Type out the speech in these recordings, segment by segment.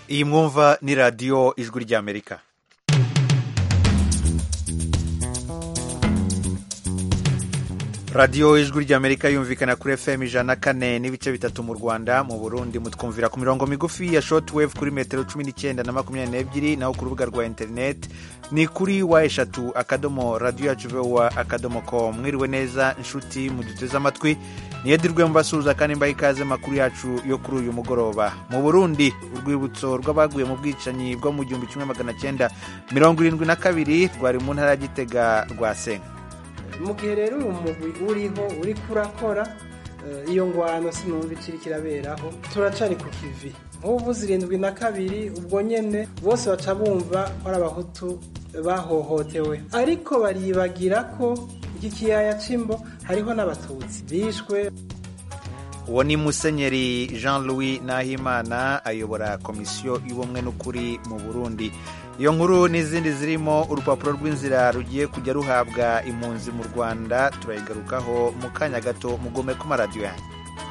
iyi mwumva ni radiyo ijwi ry'amerika radiyo ijwi ry'amerika yumvikana kuri fm ijana na kane n'ibice bitatu mu rwanda mu burundi mutwumvira ku mirongo migufi ya shortwave kuri metero cumi n'icyenda na makumyabiri n'ebyiri naho ku rubuga rwa interineti ni kuri wa eshatu akadomo radiyo yacu vowa akadomo com mwiriwe neza inshuti muduteze amatwi niyedirwe mubasuhuza kandi mbaha ikaze makuru yacu yo kuri uyu mugoroba mu burundi urwibutso rw'abaguye mu bwicanyi bwo mu gihumbi kimwe magana cyenda mirongo irindwi na kabiri rwari mu ntara ya gitega rwa senga mu gihe rero uyu mugwi uriho uri kurakora iyo ngwano sinumva ikiri kiraberaho turacari ku kivi nk'ubu zirindwi na kabiri ubwo nyene bose baca bumva ko ari abahutu bahohotewe ariko baribagira ko iki kiyaya c'imbo hariho n'abatutsi bishwe uwo ni musenyeri jean louis nahimana ayobora komisiyo y'ubumwe n'ukuri mu burundi iyo nkuru n'izindi zirimo urupapuro rw'inzira rugiye kujya ruhabwa impunzi mu rwanda turayigarukaho mu kanya gato mugome ku maradiyo yanyu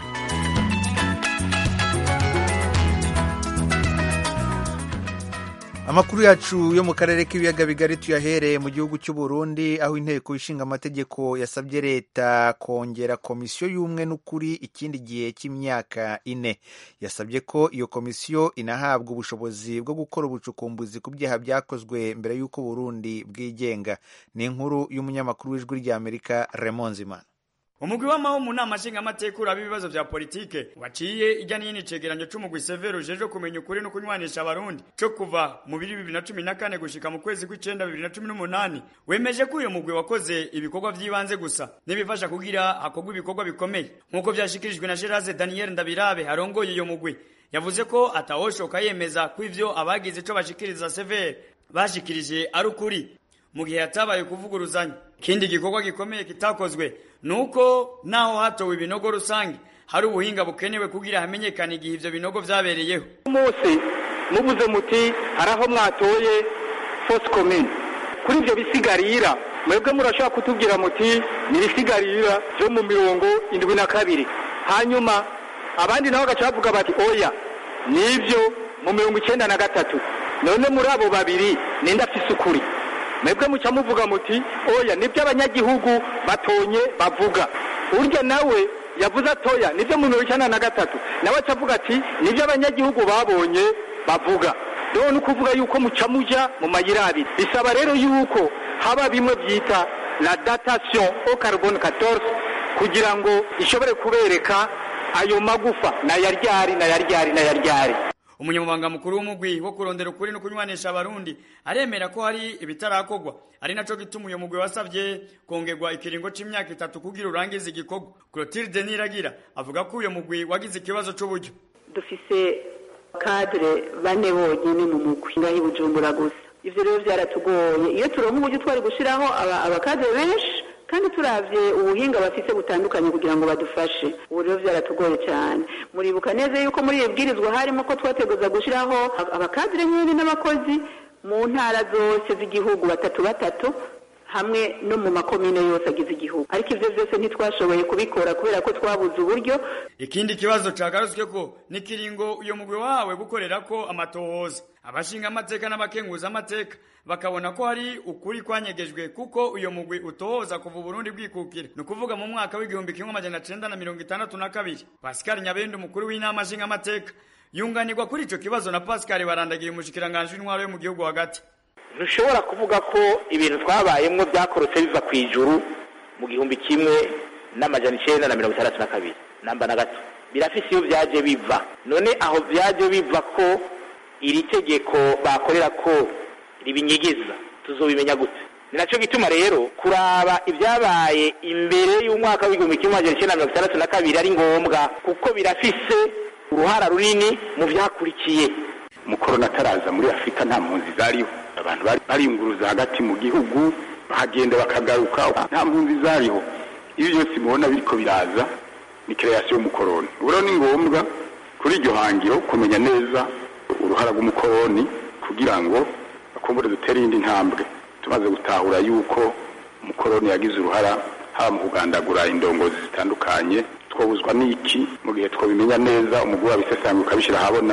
amakuru yacu yo mu karere k'ibiyaga bigari tuyahereye mu gihugu cy'u Burundi aho inteko ishinga amategeko yasabye leta kongera komisiyo y'umwe n'ukuri ikindi gihe cy'imyaka ine yasabye ko iyo komisiyo inahabwa ubushobozi bwo gukora ubucukumbuzi ku byaha byakozwe mbere y'uko Burundi bwigenga ni inkuru y'umunyamakuru w'ijwi ry'Amerika Raymond Zimana umugwi w'amaho mu nama nshingamateka uraba ibibazo vya politike waciye ijya n'iyindi cegeranyo c'umugwi severo ujejwe kumenya ukuri no kunywanisha abarundi co kuva mu biri bibiri na cumi na kane gushika mu kwezi kw'icenda bibiri na cumi n'umunani wemeje ko uyo mugwi wakoze ibikorwa vy'ibanze gusa n'ibifasha kugira hakorwa ibikorwa bikomeye nk'uko vyashikirijwe na gerase daniel ndabirabe arongoye iyo mugwi yavuze ko atawoshoka yemeza ko ivyo abagize ico bashikiriza severe bashikirije ari ukuri mu gihe hatabaye kuvuguruzanya ikindi gikorwa gikomeye kitakozwe nuko naho hatowe ibinogo rusange hari ubuhinga bukenewe kugira hamenyekane igihe ivyo binogo vyabereyeho umunsi mubuze muti hari aho mwatoye force commune kuri ivyo bisigarira mwebwe murashobora kutubwira muti ni ibisigarira vyo mu mirongo indwi na kabiri hanyuma abandi nabo bagaca bavuga bati oya nivyo mu mirongo icenda na gatatu none muri abo babiri ninde afise ukuri mwebwe muca muvuga muti oya nibyo abanyagihugu batonye bavuga urya nawe yavuze atoya nibyo mu mirongo icyenda na gatatu nawe aca avuga ati nibyo abanyagihugu babonye bavuga rero ni ukuvuga yuko muca muja mu mayira abiri bisaba rero yuko haba bimwe byita la datation au carbone 14 kugira ngo ishobore kubereka ayo magufa nayaryari nayaryari nayaryari umunyamabanga mukuru w'umugwi wo kurondera ukuri no kunywanisha abarundi aremera ko hari ibitarakorwa ari naco gituma uyo mugwi wasavye kongerwa ikiringo c'imyaka itatu kugira urangize igikorwa Clotilde Niragira avuga ko uyo mugwi wagize ikibazo c'uburyo dufise kadre bane bonyene mu mugwi ngaho i Bujumbura gusa ivyo rero vyaratugoye iyo turonka uburyo twari gushiraho abakadre benshi kandi turavye ubuhinga bafise butandukanye kugira ngo badufashe ubu rero vyaratugoye cyane muribuka neza yuko muri iyo bwirizwa harimo ko twateguza gushiraho abakadire nyine n'abakozi mu ntara zose z'igihugu batatu batatu hamwe no mu makomine yose agize igihugu ariko ivyo vyose ntitwashoboye kubikora kubera ko twabuze uburyo ikindi kibazo cagarutswe ko n'ikiringo uyo mugwi wawe gukorera ko amatohoza abashinga amateka n'abakenguza amateka bakabona ko hari ukuri kwanyegejwe kuko uyo mugwi utohoza kuva Burundi bwikukira ni ukuvuga mu mwaka w'igihumbi kimwe amajana cenda na mirongo itandatu na kabiri Pascal Nyabende umukuru w'inama nshinga amateka yunganirwa kuri ico kibazo na Pascal barandagiye umushikiranganji w'intwaro yo mu gihugu hagati ntushobora kuvuga ko ibintu twabayemwo byakorotse biva ku ijuru mu gihumbi kimwe n'amajana icenda na mirongo itandatu na kabiri namba na gato birafise iyo vyaje biva none aho vyaje biva ko iri tegeko bakorera ko ribinyigiza tuzobimenya gute ni naco gituma rero kuraba ibyabaye imbere y'umwaka w'igihumbi kimwe amajana icenda na mirongo itandatu na kabiri ari ngombwa kuko birafise uruhara runini mu vyakurikiye umukoroni ataraza muri afurika nta mpunzi zariho abantu bariyunguruza hagati mu gihugu bahagenda bakagaruka nta mpunzi zariho iyo byose mubona biriko biraza ni kreasiyo y'umukoroni ubu rero ni ngombwa kuri iryo hangiro kumenya neza uruhara rw'umukoroni kugira ngo bakumbure dutere iyindi ntambwe tumaze gutahura yuko umukoroni yagize uruhara haba mu kugandagura indongozi zitandukanye twobuzwa n'iki mu gihe twabimenya neza umugwi wabisesangura ukabishyira ahabona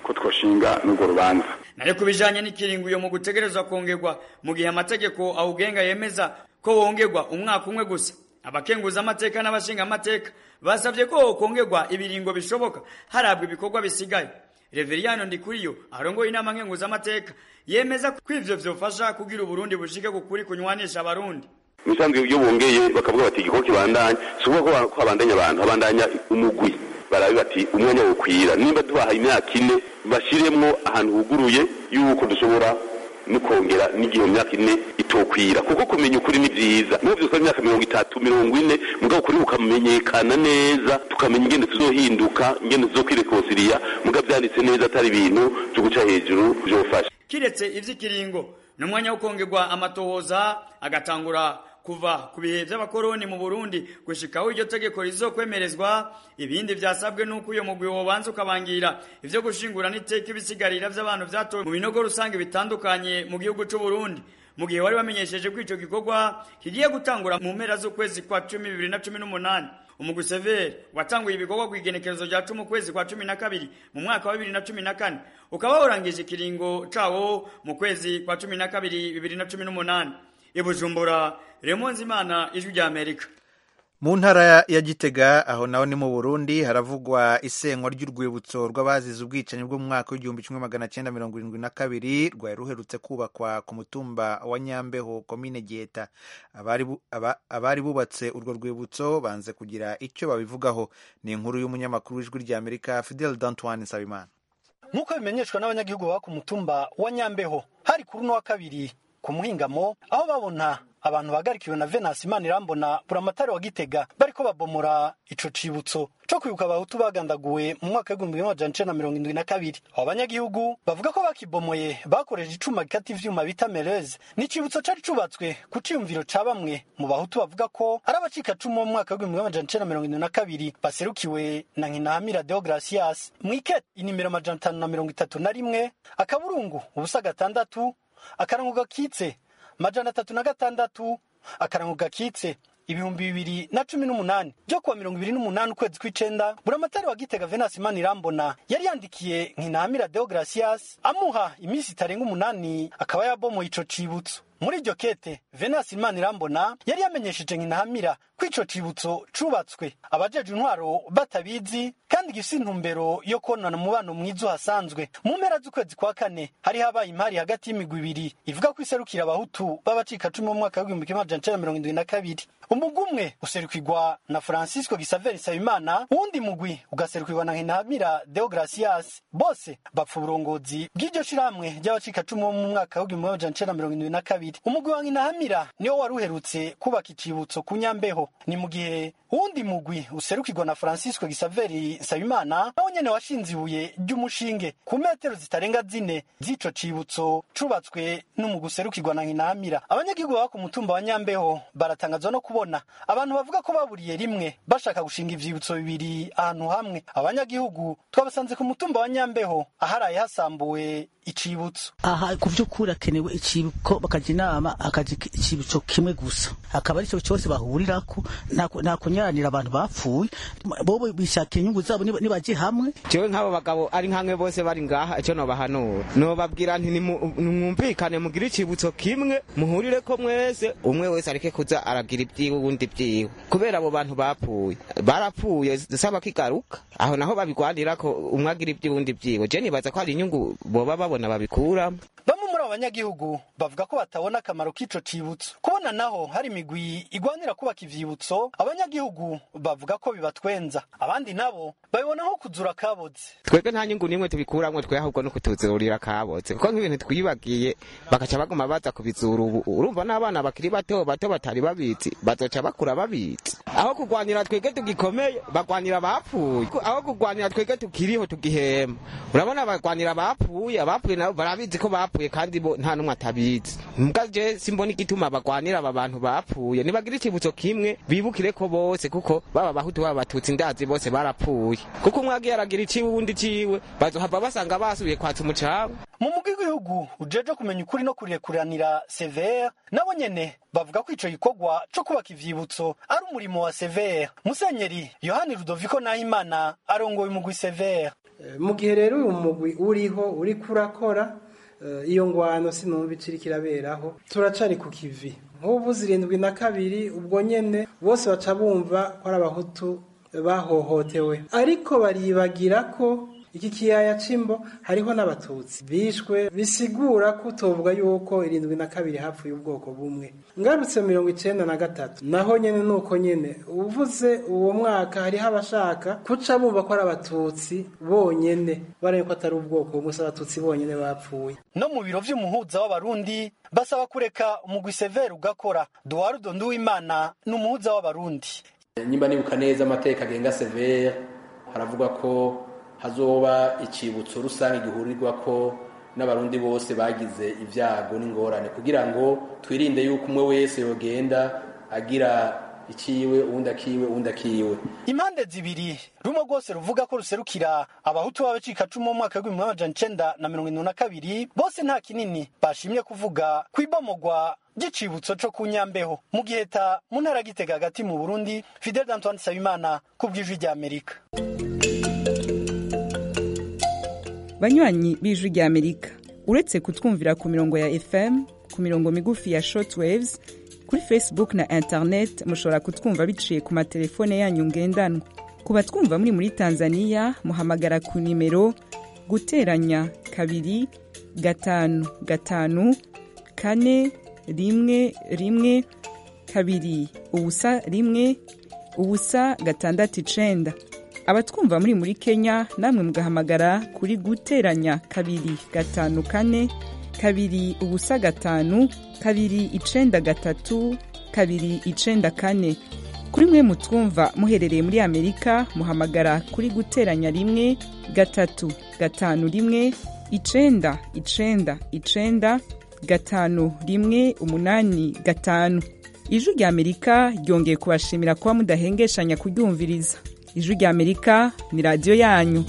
ko twoshinga n'urwo rubanza nayo ku bijanye n'ikiringo uyo mu gutegerezwa kongerwa mu gihe amategeko awugenga yemeza ko wongerwa umwaka umwe gusa abakenguza amateka n'abashinga amateka basabye ko hokongerwa ibiringo bishoboka harabwa ibikorwa bisigaye reveriyano ndikuriyo arongoye inama nkenguza amateka yemeza ko ivyo vyofasha kugira uburundi bushike kukuri kunywanisha abarundi misanzwe iyo bongeye bakavuga bati igikorwa kibandanya si ukuvuga ko habandanya abantu habandanya umugwi barabe bati umwanya wokwira nimba dubahaye imyaka ine bashiremwo ahantu huguruye yuko dushobora no kongera n'igihe myaka ine itokwira kuko kumenya ukuri ni vyiza n'ubu vyose imyaka mirongo itatu mirongo ine mugabo ukuri bukamenyekana neza tukamenya ingene tuzohinduka ingene tuzokwirekonsiriya mugabo vyanditse neza atari ibintu vyo guca hejuru vyofasha kiretse ivy'ikiringo n'umwanya wo kongerwa amatohoza agatangura kuva ku bihe vy'abakoroni mu Burundi gushikaho iryo tegeko rizokwemerezwa ibindi vyasabwe nuko uyo mugwi wobanza ukabangira ivyo gushingura n'iteka ibisigarira vy'abantu vyatowe mu binogo rusange bitandukanye mu gihugu c'u Burundi mu gihe wari bamenyesheje ko ico gikorwa kigiye gutangura mu mpera z'ukwezi kwa cumi bibiri na cumi n'umunani umugwi severi watanguye ibikorwa ku igenekerezo rya cumi ukwezi kwa cumi na kabiri mu mwaka wa bibiri na cumi na kane ukaba warangije ikiringo cawo mu kwezi kwa cumi na kabiri bibiri na cumi n'umunani ibujumbura remonzi imana ijwi rya amerika mu ntara ya gitega aho naho ni mu burundi haravugwa isenywa ry'urwibutso rw'abazize ubwicanyi bwo mu mwaka w'igihumbi kimwe magana cyenda mirongo irindwi na kabiri rwari ruherutse kubakwa ku mutumba wa nyambeho komine geta abari bu- aba- abari bubatse urwo rwibutso banze kugira icyo babivugaho ni inkuru y'umunyamakuru w'ijwi rya amerika fidel dantoine nsabimana nk'uko bimenyeshwa n'abanyagihugu baba ku mutumba wa nyambeho hari kuri uno wa kabiri ku muhingamo aho babona abantu bagarikiwe na venasi imana irambona buramatari wa gitega bariko babomora ico cibutso co kwibuka abahutu bagandaguwe mu mwaka w'igihumbi kimwe amajana icenda na mirongo indwi na kabiri abo banyagihugu bavuga ko bakibomoye bakoresheje icuma gikata ivyuma bita meleze ni icibutso cari cubatswe ku ciyumviro ca bamwe mu bahutu bavuga ko ari abacikacumu bo mu mwaka w'igihumbi kimwe amajana icenda na mirongo indwi na kabiri baserukiwe na nkinahamira deogratias mwikete inimero amajana atanu na mirongo itatu na rimwe akaburungu ubusa gatandatu akarango gakitse majana atatu na gatandatu akarango gakitse ibihumbi bibiri na cumi n'umunani byo kuwa mirongo ibiri n'umunani ukwezi kw'icenda buramatari wa gitega venasi imana irambona yari yandikiye nkinahamira deogratias amuha iminsi itarenga umunani akaba yabomoye ico cibutso muri iryo kete venasi imana irambona yari yamenyesheje nkinahamira ko ico cibutso cubatswe abajeje intwaro batabizi kandi gifise intumbero yo konona umubano mwiza uhasanzwe mu mpera z'ukwezi kwa kane hari habaye impari hagati y'imigwi ibiri ivuga ko iserukira abahutu b'abacikacumu mu mwaka w'igihumbi kimwe amajana icenda na mirongo indwi na kabiri umugwi umwe userukirwa na francisco gisaveri nsabimana uwundi mugwi ugaserukirwa na nkinahamira deogratias bose bapfa uburongozi bw'iryo shirahamwe ry'abacikacumu bo mu mwaka w'igihumbi kimwe amajana icenda na mirongo indwi na kabiri umugwi wa nkinahamira niwo wari uherutse kubaka icibutso ku nyambeho ni mu gihe uwundi mugwi userukirwa na francisco gisaveri nsabimana nawo nyene washinze ibuye ry'umushinge ku metero zitarenga zine z'ico cibutso cubatswe n'umugwi userukirwa na nkinahamira abanyagihugu baba ku mutumba wa nyambeho baratangazwa no kubona abantu bavuga ko baburiye rimwe bashaka gushinga ivyibutso bibiri ahantu hamwe abanyagihugu twabasanze ku mutumba wa nyambeho aharaye hasambuwe icibutso aha ku by'ukuri hakenewe ikibuko bakajya inama akaja ikibuco kimwe gusa akaba ari cyo cyose bahurirako nta ku- nta kunyaranira abantu bapfuye bobo bishakira inyungu zabo niba- nibaje hamwe jewe nk'abo bagabo ari nkamwe bose bari ngaha icyo nobahanura nobabwira nti nimu- nimwumvikane mugire icibutso kimwe muhurire ko mwese umwe wese areke kuza aragira ibyiwe uwundi ibyiwe kubera abo bantu bapfuye barapfuye saba kigaruka aho naho babigwanira ko umwe agira ibyiwe uwundi ibyiwe je nibaza ko hari inyungu boba babona babikuramo bamwe muri abo banyagihugu bavuga ko batabona akamaro k'ico cibutso kubona naho hari imigwi igwanira kubaka ivyibutso abanyagihugu bavuga ko bibatwenza abandi nabo babibona nko kuzura kaboze twebwe nta nyungu nimwe tubikuramwo twe ahubwo no kutuzurira kabotse kuko nk'ibintu twibagiye bagaca baguma baza kubizura ubu urumva n'abana bakiri bato bato batari babizi bazoca bakura babizi aho kugwanira twebwe tugikomeye bagwanira abapfuye aho kugwanira twebwe tukiriho tugihema urabona bagwanira abapfuye abapfuye nabo barabizi ko bapfuye kandi bo nta n'umwe atabizi mbwa je simbona igituma bagwanira aba bantu bapfuye nibagira icibutso kimwe bibukire ko bose kuko baba abahutu baba abatutsi ndazi bose barapfuye kuko umwe agiye aragira iciwe uwundi ciwe bazohava basanga basubiye kwatsa umucanga mu mugwi w'igihugu ujeje kumenya ukuri no kurekuranira severe nabo nyene bavuga ko ico gikorwa co kubaka ivyibutso ari umurimo wa severe musenyeri yohani rudoviko nahimana arongoye umugwi severe mu gihe rero uyu mugwi uriho uri kurakora iyo ngwano sinumva iciri kiraberaho turacari ku kivi nk'ubu zirindwi na kabiri ubwo nyene bose baca bumva ko ari abahutu bahohotewe ariko baribagira ko iki kiyaya c'imbo hariho n'abatutsi bishwe bisigura ko utovuga yuko irindwi na kabiri hapfuye ubwoko bumwe ngarutse mirongo icenda na gatatu naho nyene nuko nyene uvuze uwo mwaka hariho abashaka kuca bumva ko ari abatutsi bonyene baraye ko atari ubwoko bumwe abatutsi bonyene bapfuye no mu biro vy'umuhuza w'abarundi basaba kureka umugwi severe ugakora duwarudo nduwimana ni umuhuza w'abarundi nyimba nibuka neza amateka agenga severe haravuga ko hazoba icibutso rusange gihurirwa ko n'abarundi bose bagize ibyago n'ingorane kugira ngo twirinde yuko umwe wese yogenda agira ikiwe uwundi akiwe uwundi akiwe impande zibiri rumwe rwose ruvuga ko ruserukira abahutu b'abacikacumu mu mwaka w'ibihumbi amajana icenda na mirongo irindwi na kabiri bose nta kinini bashimye kuvuga ku ibomogwa ry'icibutso co ku nyambeho mu giheta mu ntara gitega hagati mu burundi fidel d'antoine nsabimana ku bw'ijwi ry'amerika banywanyi b'ijwi ry'amerika uretse kutwumvira ku mirongo ya fm ku mirongo migufi ya shortwaves kuri facebook na internet mushobora kutwumva biciye ku matelefone yanyu ngendanwa ku batwumva muri muri tanzania muhamagara ku nimero guteranya kabiri gatanu gatanu kane rimwe rimwe kabiri ubusa rimwe ubusa gatandatu icenda abatwumva muri muri kenya namwe mugahamagara kuri guteranya kabiri gatanu kane kabiri ubusa gatanu kabiri icenda gatatu kabiri icenda kane kuri mwe mutwumva muherereye muri amerika muhamagara kuri guteranya rimwe gatatu gatanu rimwe icenda icenda icenda gatanu rimwe umunani gatanu ijwi rya amerika ryongeye kubashimira kuba mudahengeshanya kuryumviriza ijwi rya amerika ni radiyo yanyu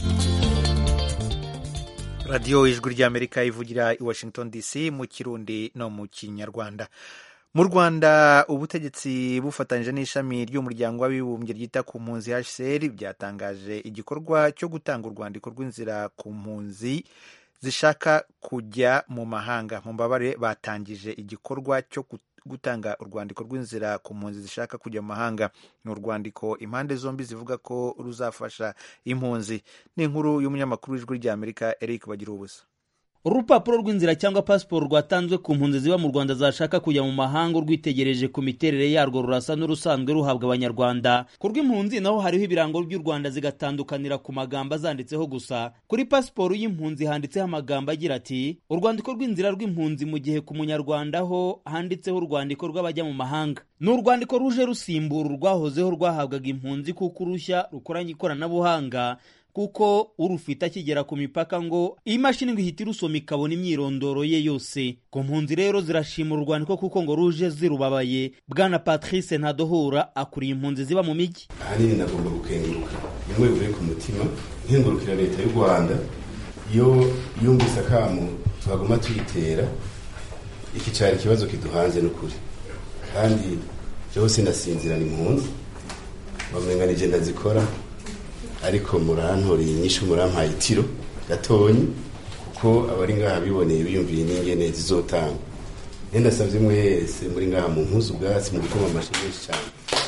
radiyo ijwi rya amerika ivugira i washington dc mu kirundi no mu kinyarwanda mu rwanda ubutegetsi bufatanyije n'ishami ry'umuryango w'abibumbye ryita ku mpunzi hcr byatangaje igikorwa cyo gutanga urwandiko rw'inzira ku mpunzi zishaka kujya mu mahanga mu mbabare batangije igikorwa cyo gutanga urwandiko rw'inzira ku mpunzi zishaka kujya mu mahanga ni urwandiko impande zombi zivuga ko ruzafasha impunzi ni inkuru y'umunyamakuru w'ijwi ry'amerika eric bagira ubusa urupapuro rw'inzira cyangwa pasiporo rwatanzwe ku mpunzi ziba mu rwanda zashaka kujya mu mahanga urwitegereje ku miterere yarwo rurasa n'urusanzwe ruhabwa abanyarwanda ku rw'impunzi naho hariho ibirango by'u rwanda zigatandukanira ku magambo azanditseho gusa kuri pasiporo y'impunzi handitseho amagambo agira ati urwandiko rw'inzira rw'impunzi mu gihe ku munyarwanda ho handitseho urwandiko rw'abajya mu mahanga ni urwandiko ruje rusimbura urwahozeho rwahabwaga impunzi kuko urushya rukoranye ikoranabuhanga kuko urufite akigera ku mipaka ngo iyi mashini ngo ihita irusoma ikabona imyirondoro ye yose ku mpunzi rero zirashima urwandiko kuko ngo ruje zirubabaye bwana patrice ntadohura akuriye impunzi ziba mu mijyi ahanini nagomba gukenguruka bimwe bivuye ku mutima nkengurukira leta y'u rwanda iyo yumvise akamu twaguma tuyitera iki cyari ikibazo kiduhanze n'ukuri kandi byose ndasinzira ni impunzi bamenga ni genda zikora ariko murantoreye inyishu murampaye itiro gatonyi kuko abari ngaha biboneye biyumviye n'ingene zizotanga nenda ndasabye mwese muri ngaha mu mpuzu ubwatsi mu gukoma amashyi menshi cyane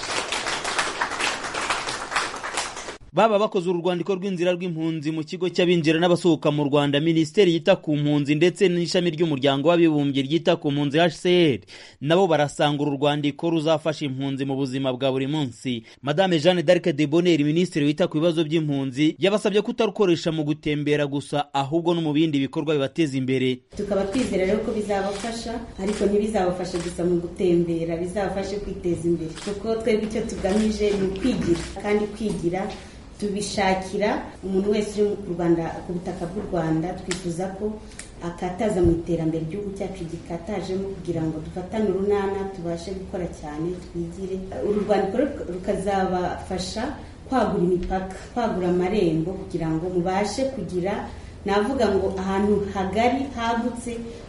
baba bakoze uru rwandiko rw'inzira rw'impunzi mu kigo cy'abinjira n'abasohoka mu rwanda minisiteri yita ku mpunzi ndetse n'ishami ry'umuryango w'abibumbye ryita ku mpunzi hcr nabo barasanga uru rwandiko ruzafasha impunzi mu buzima bwa buri munsi madame jeanne d'arc de bonheur minisitiri wita ku bibazo by'impunzi yabasabye kutarukoresha mu gutembera gusa ahubwo no mu bindi bikorwa bibateza imbere tukaba twizera rero ko bizabafasha ariko ntibizabafashe gusa mu gutembera bizabafashe kwiteza imbere kuko twebwe icyo tugamije ni ukwigira kandi kwigira tubishakira umuntu wese uri mu rwanda ku butaka bw'u rwanda twifuza ko akataza mu iterambere igihugu cyacu gikatajemo kugira ngo dufatane urunana tubashe gukora cyane twigire uru rwandiko rukazabafasha kwagura imipaka kwagura amarembo kugira ngo mubashe kugira navuga ngo ahantu hagari hagutse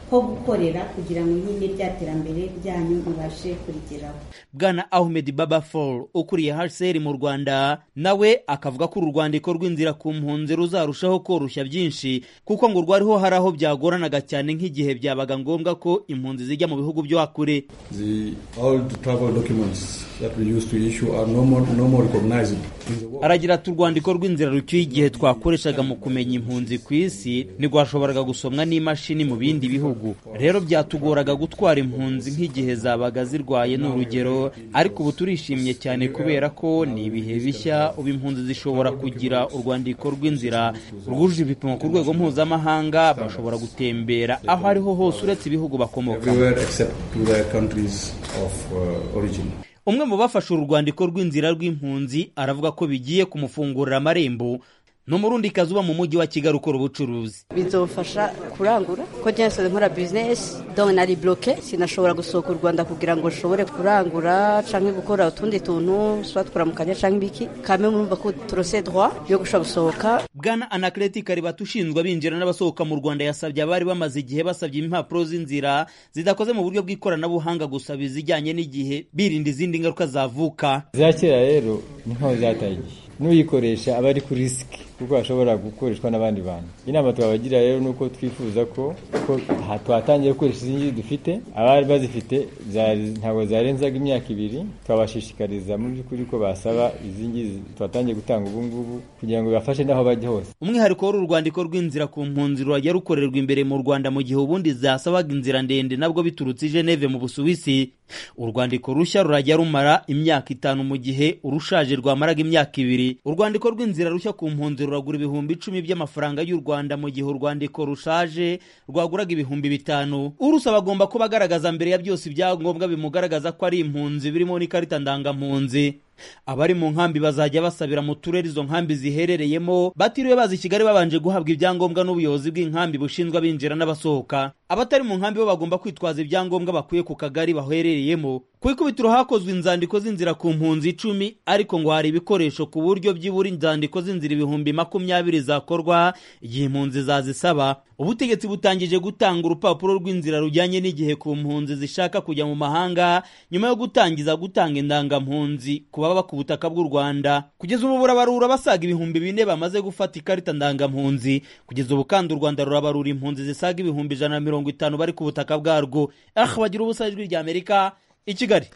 ho gukorera kugira ngo nyine rya terambere ryanyu mubashe kurigeraho bwana ahmed baba fall ukuriye hcr mu rwanda nawe akavuga ko uru rwandiko rw'inzira ku mpunzi ruzarushaho koroshya byinshi kuko ngo rwariho hari aho byagoranaga cyane nk'igihe byabaga ngombwa ko impunzi zijya mu bihugu byo hakure The old travel documents that we used to issue are no more, no more recognized. aragira ati urwandiko rw'inzira rucyuye igihe twakoreshaga mu kumenya impunzi ku isi ntirwashoboraga gusomwa n'imashini mu bindi bihugu rero byatugoraga gutwara impunzi nk'igihe zabaga zirwaye ni urugero ariko ubu turishimye cyane kubera ko ni ibihe bishya ubu impunzi zishobora kugira urwandiko rw'inzira rwujuje ibipimo ku rwego mpuzamahanga bashobora gutembera aho ariho hose uretse ibihugu bakomokamo Everywhere except to the countries of uh, origin. umwe mu bafashe uru rwandiko rw'inzira rw'impunzi aravuga ko bigiye kumufungurira amarembo ni umurundikazi uba mu mujyi wa kigali ukora ubucuruzi bizofasha kurangura ko nsanzwe nkora bizinesi dore nari buroke sinashobora gusohoka u rwanda kugira ngo nshobore kurangura cyangwa gukora utundi tuntu tuba twaramukanya cyangwa ibiki kame murumva ko turose droit yo gushobora gusohoka bwana anakereti karibata ushinzwe abinjira n'abasohoka mu rwanda yasabye abari bamaze igihe basabye impapuro z'inzira zidakoze mu buryo bw'ikoranabuhanga gusa bizijyanye n'igihe birinda izindi ngaruka zavuka za kera rero ni nkaho zataye igihe n'uyikoresha aba ari kuri risiki kuko hashobora gukoreshwa n'abandi bantu inama twabagira rero ni uko twifuza ko ko aha twatangiye gukoresha izi ngizi dufite abari bazifite zari- ntabwo zarenzaga imyaka ibiri twabashishikariza mu by'ukuri ko basaba izi ngizi twatangiye gutanga ubu ngubu kugira ngo bibafashe n'aho bajya hose umwihariko w'uru rwandiko rw'inzira ku mpunzi rurajya rukorerwa imbere mu rwanda mu gihe ubundi zasabaga inzira ndende nabwo biturutse i geneve mu busuwisi urwandiko rushya rurajya rumara imyaka itanu mu gihe urushaje rwamaraga imyaka ibiri urwandiko rw'inzira rushya ku mpunzi ruragura ibihumbi icumi by'amafaranga y'u rwanda mu gihe urwandiko rushaje rwaguraga ibihumbi bitanu urusaba agomba kuba agaragaza mbere ya byose ibyangombwa bimugaragaza ko ari impunzi birimo n'ikarita ndangampunzi abari mu nkambi bazajya basabira mu turere izo nkambi ziherereyemo batiriwe baza i kigali babanje guhabwa ibyangombwa n'ubuyobozi bw'inkambi bushinzwe abinjira n'abasohoka abatari mu nkambi bo bagomba kwitwaza ibyangombwa bakuye ku kagari baherereyemo ku ikubitiro hakozwe inzandiko z'inzira ku mpunzi icumi ariko ngo hari ibikoresho ku buryo byibura inzandiko z'inzira ibihumbi makumyabiri zakorwa igihe impunzi zazisaba ubutegetsi butangije gutanga urupapuro rw'inzira rujyanye n'igihe ku mpunzi zishaka kujya mu mahanga nyuma yo gutangiza gutanga indangampunzi ku baba ku butaka bw'u rwanda kugeza ubu burabarura basaga ibihumbi bine bamaze gufata ikarita ndangampunzi kugeza ubu kandi u rwanda rurabarura impunzi zisaga ibihumbi ijana na mirongo itanu bari ku butaka bwarwo ah bagira ubusa ijwi rya amerika i kigali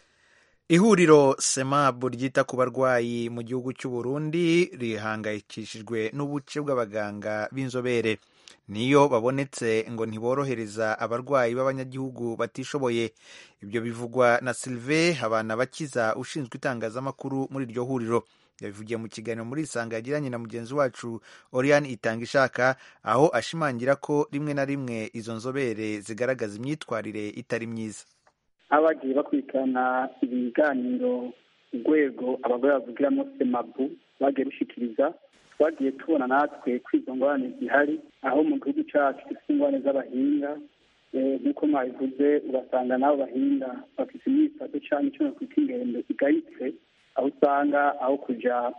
ihuriro semabu ryita ku barwayi mu gihugu cy'u Burundi rihangayikishijwe n'ubuce bw'abaganga b'inzobere niyo babonetse ngo ntiborohereza abarwayi b'abanyagihugu batishoboye ibyo bivugwa na Sylvain Habanabakiza ushinzwe itangazamakuru muri iryo huriro yabivugiye mu kiganiro muri isanga yagiranye na mugenzi wacu Oriane itanga ishaka aho ashimangira ko rimwe na rimwe izo nzobere zigaragaza imyitwarire itari myiza abagiye bakurikirana ibiganiro urwego abagore bavugiramo semabu bagiye rushikiriza twagiye tubona natwe ko izo ngorane zihari aho mu gihugu cyacu dufite ingorane z'abahinga nk'uko mwabivuze ugasanga n'abo bahinga bafite imyifato cyangwa icyo nakwita ingendo igayitse aho usanga aho kujya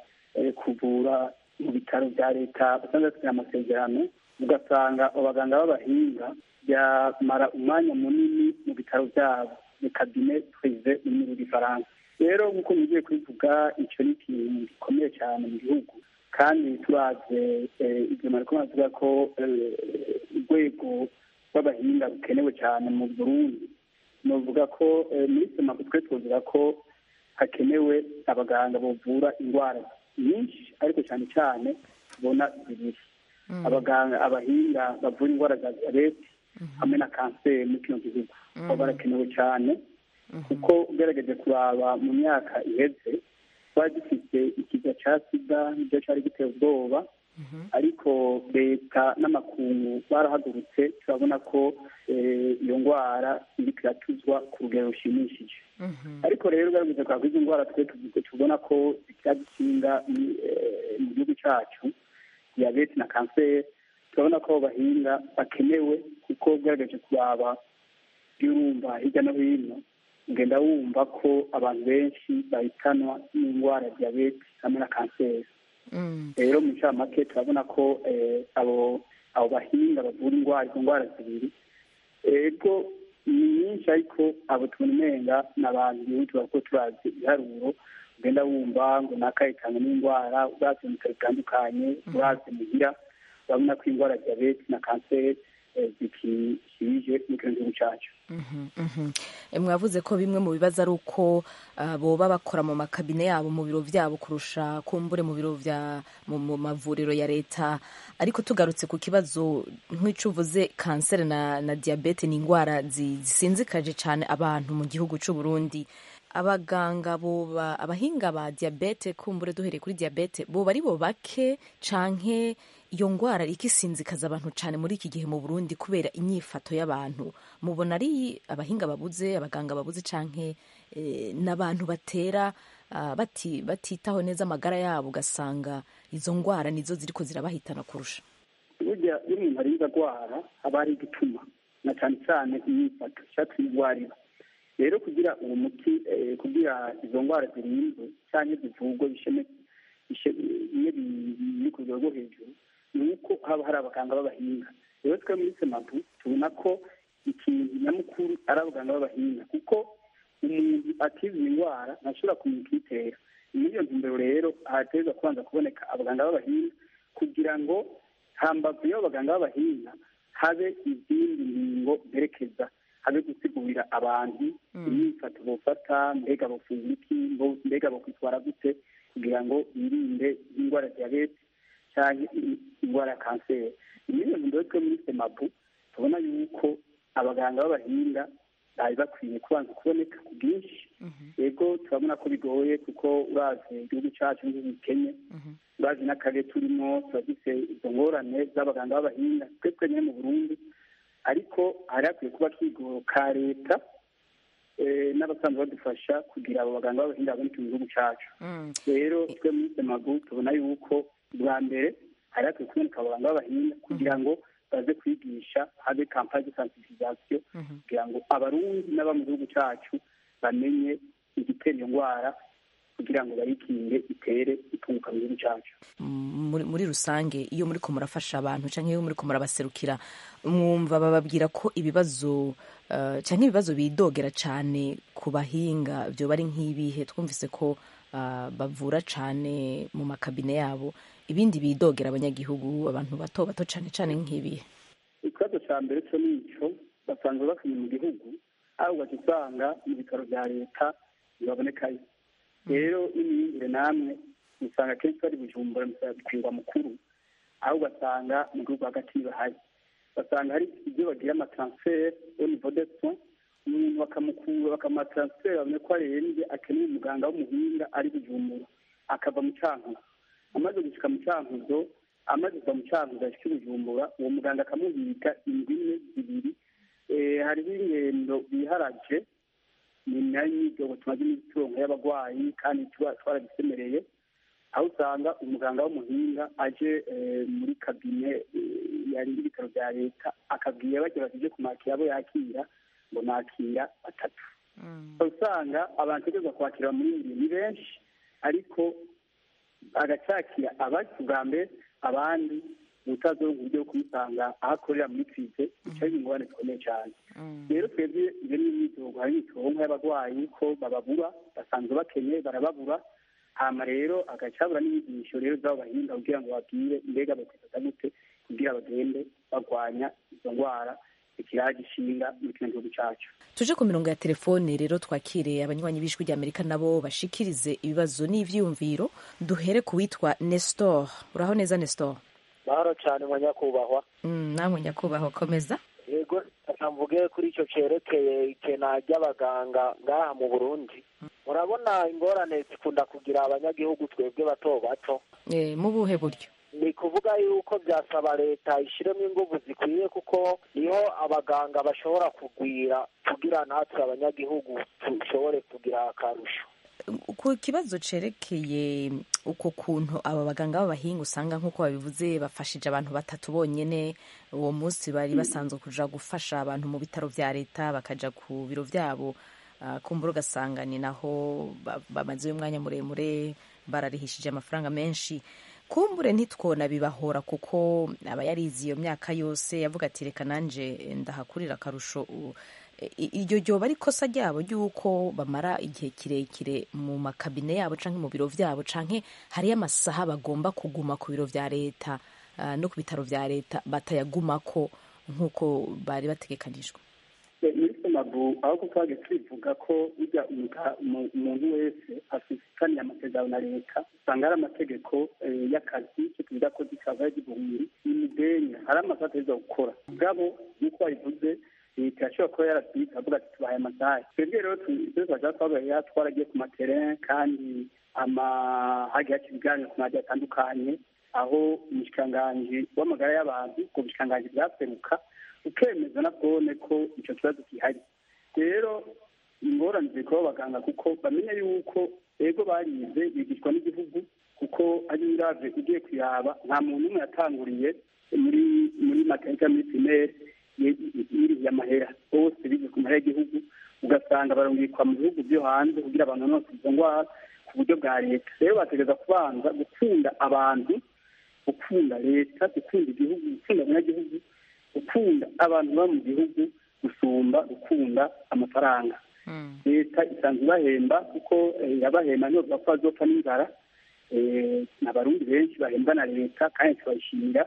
kuvura mu bitaro bya leta basanzwe bafite amasezerano ugasanga abaganga b'abahinga byamara umwanya munini mu bitaro byabo ni kabine purive mu rurimi rw'igifaransa rero nk'uko mugiye kubivuga icyo ni ikintu gikomeye cyane mu gihugu kandi turaze ibyo mariko bavuga ko urwego rw'abahinga rukenewe cyane mu burundi nuvuga ko muri semaku twe tuvuga ko hakenewe abaganga bavura indwara nyinshi ariko cyane cyane tubona zibiri abaganga abahinga bavura indwara za diyabete hamwe na kanseri muri kino gihugu baba barakenewe cyane kuko ugerageje kuraba mu myaka iheze twari dufite ikiza cya sida nicyo cyari giteye ubwoba ariko leta n'amakungu barahagurutse turabona ko iyo ndwara iri kiratuzwa ku rugero rushimishije ariko rero ugaragaza kwa izo ndwara twe tubona ko zikiradukinga mu gihugu cyacu diyabete na kanseri turabona ko bahinga bakenewe kuko ugaragaje kuraba iyo urumva hirya no hino ugenda wumva ko abantu benshi bahitanwa n'indwara ya diyabete hamwe na kanseri rero mu ncamake turabona ko abo abo bahinga bavura indwara izo ndwara zibiri ego ni nyinshi ariko abo tubona umenga ni abantu bihutu kuko turazi ibiharuro ugenda wumva ngo nakahitanye n'indwara urazi mu bitaro bitandukanye urazi muhira urabona ko indwara ya diyabete na kanseri eh, zikishije mu kino gihugu cyacu Mhm, mhm. E, mwavuze ko bimwe mu bibazo ari uko ah, boba bakora mu makabine yabo mu biro vyabo kurusha kumbure mu biro vya mu mu mavuriro ya leta ariko tugarutse ku kibazo nk'ico uvuze kanseri na, na diabete ni indwara zi- zisinzikaje cane abantu mu gihugu c'u Burundi abaganga boba abahinga ba diabete kumbure duhereye kuri diabete boba ari bo bake canke iyo ngwara iriko isinzikaza abantu cane muri iki gihe mu Burundi kubera inyifato y'abantu mubona ari abahinga babuze abaganga babuze canke eh, n'abantu batera ah, bati, batitaho neza amagara yabo ugasanga izo ngwara nizo ziriko zirabahitana kurusha burya iyo umuntu arinze agwara haba hari igituma na cyane cyane imyifato ishatse indwarira rero kugira uwo muti eh, kugira izo ndwara zirinzwe cyangwa zivurwe isheme ishe- iyo bi- biri ku rwego rwo hejuru ni uko haba hari abaganga b'abahinga rero twe muri semapu tubona ko ikintu nyamukuru ari abaganga b'abahinga kuko umuntu atize indwara ntashobora kumenya ikiyitera muri iyo ntumbero rero hategerezwa kubanza kuboneka abaganga b'abahinga kugira ngo hambavu y'abo baganga b'abahinga habe izindi ngingo zerekeza habe gusigurira abantu imyifato bofata mbega bofungura iki mbo- mbega bokwitwara gute kugira ngo birinde indwara ya diyabete cyangwa i- indwara ya kanseri muri iyo ntumbero twe muri semapu tubona yuko abaganga b'abahinga bari bakwiye kubanza kuboneka ku bwinshi yego turabona ko bigoye kuko urazi igihugu cyacu n'igihugu gikenye urazi n'akarere turimo turagise izo ngorane z'abaganga b'abahinga twe twenyine mu burundi ariko hari hakwiye kuba kigoro ka leta eh, n'abasanzwe badufasha kugira abo baganga b'abahinga baboneke mu gihugu cyacu rero twe muri semagu tubona yuko bwa mbere hari hakwiye kuboneka abaganga b'abahinga kugira ngo baze kwigisha habe kampani de sensibilisation kugira ngo abarundi n'aba mu gihugu cyacu bamenye igitera iyo ndwara kugira ngo bayikinge itere itunguka mu gihugu cyacu muri, muri rusange iyo muriko murafasha abantu canke iyo muriko murabaserukira mwumva bababwira ko ibibazo uh, canke ibibazo bidogera cane ku bahinga vyoba ari nk'ibihe twumvise ko uh, bavura cane mu makabine yabo ibindi bidogera abanyagihugu abantu bato bato cane cane nk'ibihe ikibazo cya mbere cyo ni icyo basanzwe bakenye mu gihugu aho ugaca usanga mu bitaro bya leta ntibabonekayo rero n'imiyumvire namwe usanga kenshi bari bujumbura kwirwa mukuru aho ugasanga mu gihugu hagati ntibahari basanga hari ibyo bagira amataransiferi au niveau de soins umuntu bakamukura bakamataransiferi babone ko arembye akeneye umuganga w'umuhinga ari bujumbura akava mu cankuzo amaze gushika mu cankuzo amaze kuva mu cankuzo ashika i bujumbura uwo muganga akamuhiga indwi imwe zibiri Eh, hariho ingendo biharaje ni nayo imyidogo tumaze iminsi turonka y'abagwayi kandi tuba twarabisemereye aho usanga umuganga w'umuhinga aje eh, muri kabine eh, yari y'ibitaro bya leta akabwira bagira bati uje kumakira abo yakira ngo nakira batatu usanga abantu bategerezwa kwakira muri bibiri ni benshi ariko agacakira abazi ubwa mbere abandi utazoronka uburyo bwo kumusanga aho akorera muri krize bica biba ingorane zikomeye cyane rero twebwe iyo ni imyidogo hari imitoronko y'abarwayi ko bababura basanzwe bakenye barababura hama rero agacabura n'inyigisho rero z'abo bahinga kugira ngo babwire mbega bakwifata gute kugira bagende barwanya izo ndwara ikiraje ishinga muri kino gihugu cyacu tuje ku mirongo ya telefone rero twakire abanywanyi b'ijwi ry'amerika nabo bashikirize ibibazo n'ivyiyumviro duhere ku witwa nestor uraho neza nestor mahoro cyane mu nyakubahwa mm, namwe nyakubahwa komeza yego reka mvuge kuri icyo cyerekeye ikena ry'abaganga ngaha mu burundi murabona ingorane zikunda kugira abanyagihugu twebwe bato bato e, mu buhe buryo ni kuvuga yuko byasaba leta ishyiremo ingufu zikwiye kuko niho abaganga bashobora kugwira kugira natwe abanyagihugu dushobore kugira akarusho ku kibazo cerekeye uko kuntu aba baganga b'abahinga usanga nk'uko babivuze bafashije abantu batatu bonyene uwo munsi bari basanzwe kuja gufasha abantu mu bitaro vya leta bakaja ku biro vyabo uh, kumbura ugasanga ni naho ba- bamazeyo umwanya muremure bararihishije amafaranga menshi kumbure ntitwona bibahora kuko aba yarize iyo myaka yose yavuga ati reka nanje ndahakurira akarusho u- i- iryo ryoba ari ikosa ryabo ry'uko bamara igihe kirekire mu makabine yabo canke mu biro vyabo canke hariyo amasaha bagomba kuguma ku biro vya leta ah, no ku bitaro vya leta batayagumako nk'uko bari bategekanijwe muri somabu aho ko twagiye tubivuga ko burya umuga- umu- umuntu wese afitaniye amasezerano na leta usanga hari amategeko eh, y'akazi icyo tuvuga ko dikava y'igihumbi imidenya hari amasaha ategerezwa gukora ubwabo nk'uko wabivuze leta yashobora kuba yarabwitse avuga ati tubahaye amasaha twebwe rero tu- ibyo twashaka twabaye twaragiye ku materin kandi ama hagiye haca ibiganiro ku maradiyo atandukanye aho umushikiranganji w'amagara y'abantu ubwo bushikiranganji bwaseruka ukemeza na bwone ko icyo kibazo gihari rero ingorane ziri kuba abaganga kuko bamenya yuko ego barize bigishwa n'igihugu kuko ari urave ugiye kuyaba nta muntu umwe yatanguriye muri muri materinite muri pirimeri yiriye amahera bose bize ku mahera y'igihugu ugasanga barungikwa mu bihugu byo hanze kugira abantu bose izo ndwara ku buryo bwa leta rero bategereza kubanza gukunda abantu gukunda leta gukunda igihugu gukunda abanyagihugu gukunda abantu baba mu gihugu gusumba gukunda amafaranga leta isanzwe ibahemba kuko eh, yabahemba ntibavuga ko bazopfa n'inzara Eh, ni abarundi benshi bahembwa na leta kandi tubayishimira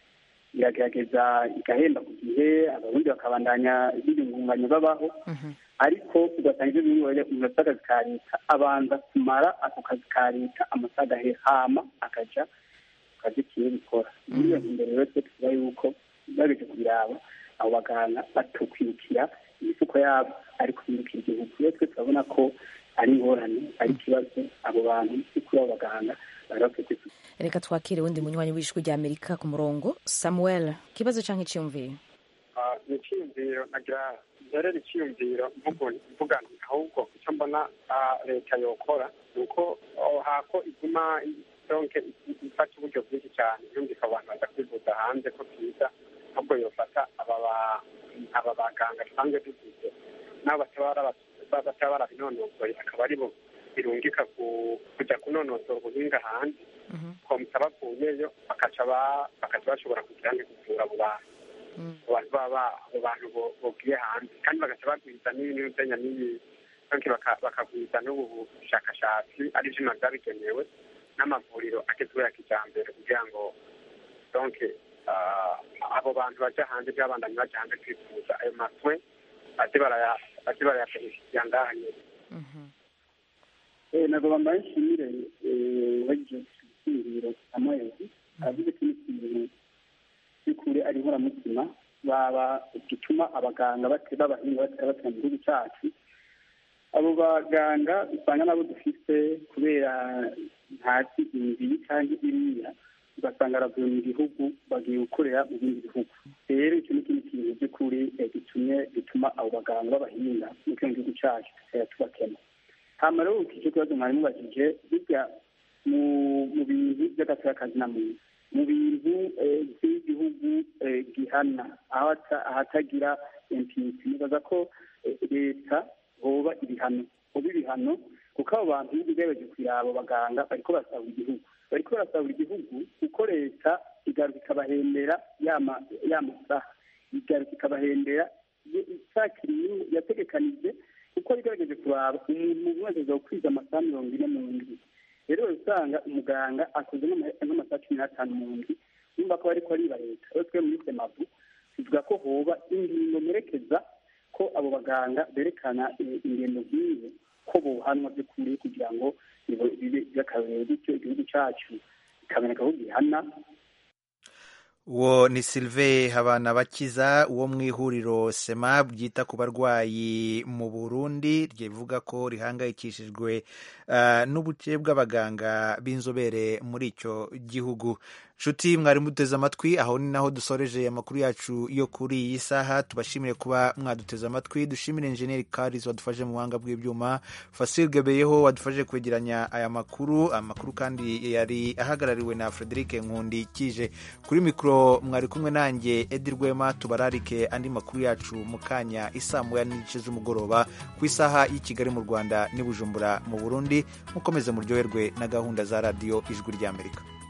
iragerageza igahemba ku gihe abarundi bakabandanya biyungunganya babaho ariko ugasanga ibyo bintu umuntu afite akazi ka leta abanza kumara ako kazi ka leta amasaha agahera hama akaja ku kazi kiwe bikora muri iyo ntumbero rero twe tuvuga yuko bageje kubiraba abo baganga batokwirukira imifuko yabo ariko birukira igihugu rero twe turabona ko ari ingorane ari ikibazo abo bantu kuri abo baganga bari bakwiye kwisubiza reka twakire wundi munywanyi w'ijwi rya amerika ku murongo samuel ikibazo canke iciyumviro Ah, ni icyiyumviro nagira rero icyiyumviro mvugo- mvuga nti ahubwo icyo mbona ah, leta yokora ni uko oh, hako iguma i- donke i- ifata uburyo bwinshi cyane yumvika abantu baza kwivuza hanze ko byiza ahubwo yofata aba ba- aba baganga dusanzwe dufite nabo bataba bara- bataba barabinonosoye akaba aribo birungika ku- kujya kunonosora ubuhinga hanze komisa bavuyeyo bakaca ba- bakaca bashobora kugira ngo kuvura abo bantu abantu baba abo bantu bo- bogiye hanze kandi bagaca bagwiza n'ibintu byenya n'iyi donke baka- bakagwiza n'ubu bushakashatsi ari ivyuma vyabigenewe n'amavuriro agezweho ya kijambere kugira ngo donke ah, abo bantu baja hanze by'abandanye baja hanze kwivuza ayo maswe baze baraya- baze barayapenya ngahanye Eh, ntabwo bambaye nshimire wagize icyiziro amezi aravuze ko n'ikintu by'ukuri ari inkoramutima baba gituma abaganga bate b'abahinga batera batera mu gihugu cyacu abo baganga usanga nabo dufite kubera ntazi imibiri cyangwa iriya ugasanga aravuye mu gihugu bagiye gukorera mu bindi bihugu rero icyo ni ikindi kintu by'ukuri eh, gitumye gituma abo baganga b'abahinga mu kino gihugu cyacu tutera tubakena hama rero iki kibazo mwari mubajije burya mu mu bintu by'agateakazi na muntu mu bintu eh, by'igihugu eh, gihana aho ata- ahatagira impunity nibaza ko eh, leta hoba ibihano hoba ibihano kuko abo bantu iyo ugerageje kureba abo baganga bariko barasahura igihugu bariko barasahura igihugu kuko leta igaruka ikabahembera ya ma- ya masaha igaruka ikabahembera isakiriye yategekanije kuko igerageje kuraba umuntu wese aza gukwiza amasaha mirongo ine mu ndwi rero usanga umuganga akoze nk'ama- nk'amasaha cumi n'atanu mu ndwi yumva ko ariko ariba leta rero twe muri semavu tuvuga ko hoba ingingo merekeza ko abo baganga berekana eh, ingendo nk'izo ko bohanwa by'ukuri kugira ngo bibe- bibe by'akarorero bityo igihugu cyacu bikaboneka aho gihana uwo ni Sylvain Habanabakiza wo mu ihuriro SEMAB ryita ku barwayi mu Burundi rivuga ko rihangayikishijwe uh, n'ubuke bw'abaganga b'inzobere muri icyo gihugu nshuti mwari muduteze amatwi aho ni naho dusoreje amakuru yacu yo kuri iyi saha tubashimire kuba mwaduteze amatwi dushimire enjeniyeri Karis wadufashe mu buhanga bw'ibyuma Fasil Gebeyeho wadufashe kwegeranya aya makuru amakuru kandi yari ahagarariwe na Frederic Nkundi kije kuri mikoro mwari kumwe nanjye Edi Rwema tubararike andi makuru yacu mu kanya isaa moya n'igice z'umugoroba ku isaha y'i Kigali mu Rwanda n'i Bujumbura mu Burundi mukomeze muryoherwe na gahunda za radiyo ijwi ry'Amerika